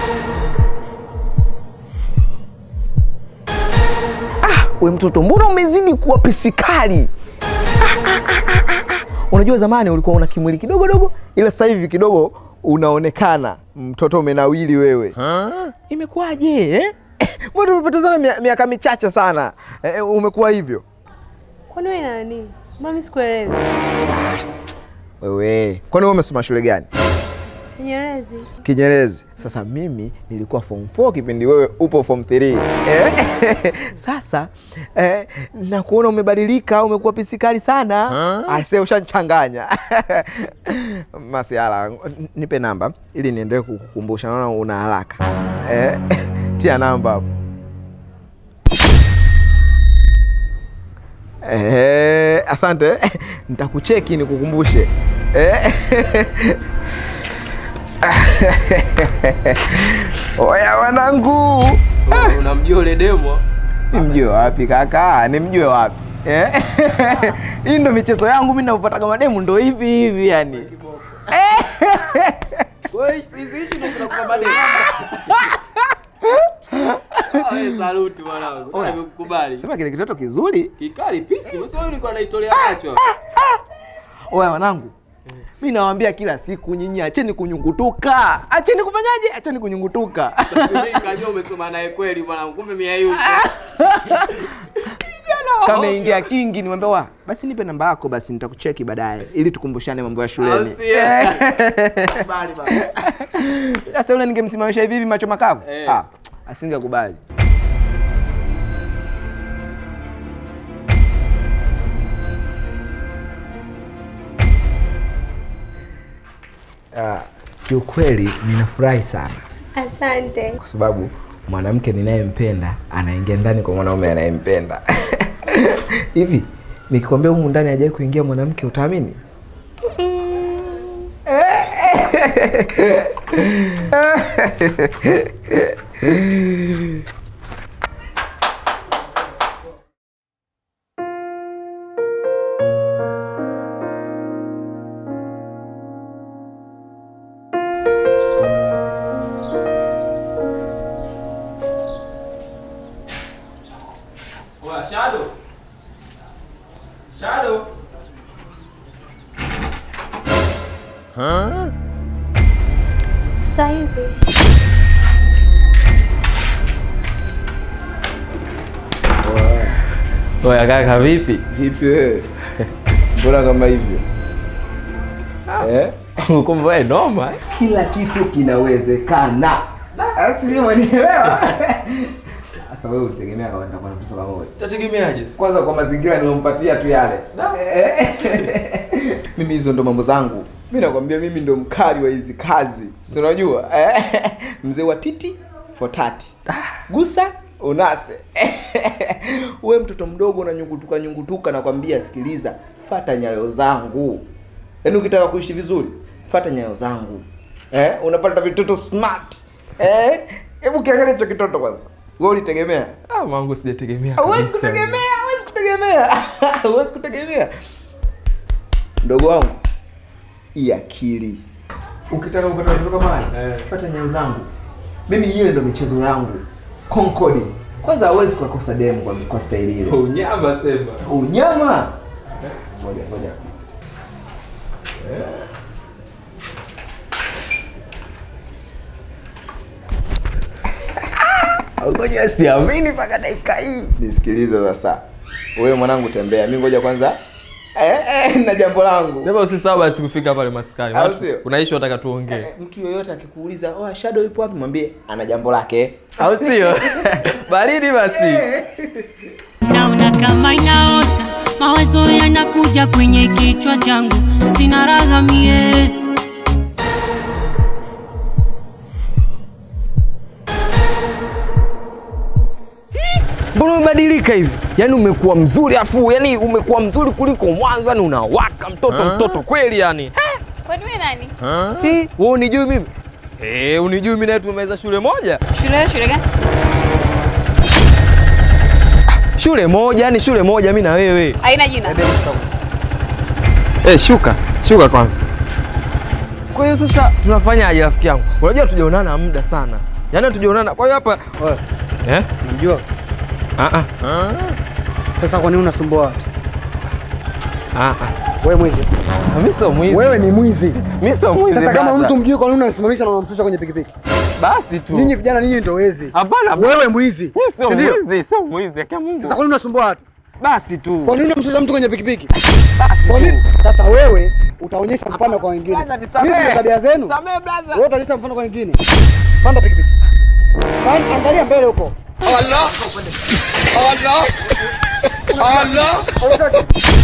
Ah, we mtoto, mbona umezidi kuwa pisikali? Ah, ah, ah, ah, ah, ah. Unajua zamani ulikuwa una kimwili kidogo dogo, ila sasa hivi kidogo unaonekana mtoto umenawili wewe. Imekuwaje eh? Mbona tumepotezana mia- miaka michache sana eh, umekuwa hivyo Kwani wewe na nani? Mbona mimi sikuelewi? wewe? Kwani wewe umesoma shule gani? Kinyerezi. Kinyerezi. Sasa mimi nilikuwa form 4 kipindi wewe upo form 3. Eh? Sasa eh, na kuona umebadilika, umekuwa pisikali sana. Ase ushanichanganya. Masiala, nipe namba ili niendelee kukukumbusha. Naona una haraka. Eh? Tia namba hapo. Eh, asante. Nitakucheki nikukumbushe. Eh? Oya wanangu, Unamjua ule demo? nimjue wapi kaka? Nimjue wapi eh? Hii ndo michezo yangu mimi, napopata mademu ndo hivi hivi yani. Wewe hizi hizi ndo zinakupa madeni. Ah, wewe saluti mwanangu. Oya. Nimekukubali. Sema kile kitoto kizuri. Kikali pisi, usio nilikuwa naitolea macho. Oya wanangu, mi nawaambia kila siku nyinyi, acheni kunyungutuka, acheni kufanyaje? Acheni kunyungutuka. Mimi nikajua umesoma naye kweli mwanangu, kumbe mimi hayupo. Kama ingia kingi, nimwambia wa basi nipe namba yako, basi nitakucheki baadaye ili tukumbushane mambo ya shuleni. Au sio? Bali bali. Sasa yule ningemsimamisha hivi hivi macho makavu. Eh. Ah, asingekubali. Ah, kiukweli ninafurahi sana Asante. kwa sababu mwanamke ninayempenda anaingia ndani kwa mwanaume anayempenda. Hivi nikikwambia humu ndani hajawahi kuingia mwanamke utaamini? Oya, Shadow. Shadow. Sasa hivi Oya kaka vipi? Vipi wewe? Mbona kama hivyo? Eh? Kumbe wewe noma. eh? Kila kitu kinawezekana. Asi umenielewa? Sasa wewe ulitegemea kama nitakuwa na mtoto pamoja. Tategemeaje? Kwanza kwa mazingira nilompatia tu yale. Eh. mimi hizo ndo mambo zangu. Mimi nakwambia mimi ndo mkali wa hizi kazi. Si unajua? Eh. Mzee wa titi for tati. Gusa unase. Wewe mtoto mdogo unanyungutuka nyungutuka nakwambia sikiliza, fata nyayo zangu. Yaani ukitaka kuishi vizuri, fata nyayo zangu. Eh? Unapata vitoto smart. Eh? Hebu kiangalia hicho kitoto kwanza. Wewe ulitegemea? Ah, mwangu sijategemea. Huwezi kabisa. kutegemea, huwezi kutegemea, huwezi kutegemea. Mdogo wangu, hii akili. Ukitaka kupata watoto kama haya, Eh. fuata nyayo zangu. Mimi ile ndo michezo yangu. Concord. Kwanza hawezi kukosa demu kwa, kwa staili ile. Unyama sema. Unyama. Ngoja ngoja. Ngoja siamini mpaka dakika hii. Nisikilize sasa. Wewe mwanangu tembea. Mimi ngoja kwanza. Eh, eh, na jambo langu. Sema usisahau basi kufika pale maskani. Au Watu- sio? Kuna issue nataka tuongee. Eh, Mtu yoyote akikuuliza, "Oh, Shadow yupo wapi?" mwambie ana jambo lake. Au sio? Baridi basi. naona kama inaota, mawazo yanakuja kwenye kichwa changu, sina raha mie. Mbona umebadilika hivi? Yaani umekuwa mzuri afu, yani umekuwa mzuri kuliko mwanzo, yani unawaka mtoto mtoto kweli yani. kwani wewe nani? Eh, wewe unijui mimi? Eh, unijui mimi na wewe tumemaliza shule moja? Shule shule gani? Shule moja, yani shule moja mimi na wewe. Haina jina. Eh, shuka. Shuka kwanza. Kwa hiyo sasa tunafanyaje rafiki yangu? Unajua tujaonana muda sana. Yaani tujaonana. Kwa hiyo hapa Wewe, eh? unamjua? Ah ah. Sasa kwa nini unasumbua watu? Ah ah. Wewe mwizi. Mimi sio mwizi. Wewe ni mwizi. Mimi sio mwizi. Sasa kama brother. mtu mjui kwa nini unamsimamisha na unamshusha kwenye pikipiki? basi tu. Ninyi vijana ninyi ndio wezi. Hapana. Wewe mwizi. Mimi sio Si ndio? mwizi, sio mwizi. Akia Mungu. Sasa kwa nini unasumbua watu? Basi tu. Kwa nini unamshusha mtu kwenye pikipiki? Kwa nini? Sasa wewe utaonyesha mfano kwa wengine. Brother, nisamehe. Hizi ni tabia zenu. Samehe brother. Wewe utaonyesha mfano kwa wengine. Panda pikipiki. Panda, angalia mbele huko. Allah. Allah. Allah.